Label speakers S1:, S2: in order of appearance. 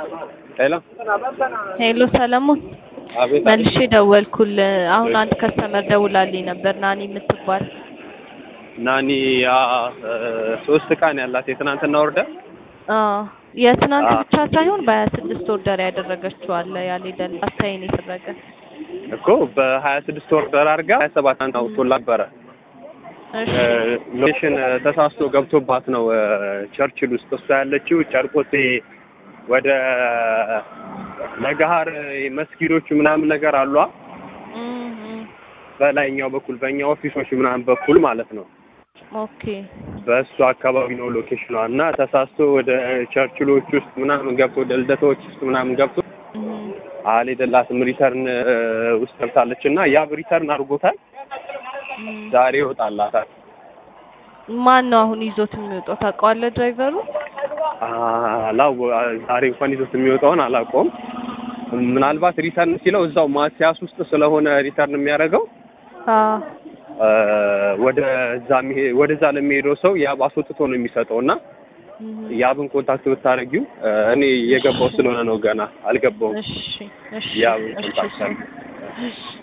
S1: ሄሎ
S2: ሄሎ ሰለሞን
S1: አቤት
S2: መልሼ ደወልኩል። አሁን አንድ ከስተመር ደውላልኝ ነበር ናኒ የምትባል
S1: ናኒ ያ ሶስት ቀን ያላት የትናንትና ወርደር
S2: አዎ የትናንት
S1: አዎ።
S2: ብቻ ሳይሆን በሀያ ስድስት ኦርደር ያደረገችው አለ ያልሄደል አሳይን የተደረገ
S1: እኮ በሀያ ስድስት ወርደር አድርጋ ሀያ ሰባት አንድ አውጥቶላ ነበረ
S2: እሺ
S1: ሎኬሽን ተሳስቶ ገብቶባት ነው ቸርችል ውስጥ እሷ ያለችው ጨርቆቴ ወደ ለገሀር መስጊዶቹ ምናምን ነገር አሏ
S2: እም፣ እም።
S1: በላይኛው በኩል በእኛ ኦፊሶች ምናምን በኩል ማለት ነው
S2: ኦኬ
S1: በእሱ አካባቢ ነው ሎኬሽኗ እና ተሳስቶ ወደ ቸርችሎች ውስጥ ምናምን ገብቶ ወደ ልደታዎች ውስጥ ምናምን ገብቶ
S2: እም፣
S1: አልሄደላትም ሪተርን ውስጥ ገብታለች እና ያ ሪተርን አድርጎታል
S2: እም።
S1: ዛሬ ይወጣላታል
S2: ማን ነው አሁን ይዞት የሚወጣው ታውቀዋለህ ድራይቨሩ
S1: አላው ዛሬ እንኳን ይዞት የሚወጣውን አላውቀውም ምናልባት ሪተርን ሲለው እዛው ማቲያስ ውስጥ ስለሆነ ሪተርን የሚያደርገው
S2: አዎ
S1: አ፣ ወደ እዛ የሚሄ- ወደዛ ለሚሄደው ሰው ያብ አስወጥቶ ነው የሚሰጠው እና
S2: እም።
S1: ያብን ኮንታክት ብታደርጊው አ፣ እኔ የገባው ስለሆነ ነው ገና አልገባውም
S2: እሺ እሺ
S1: ያብን
S2: እሺ
S1: ኮንታክት አድርጊው
S2: እሺ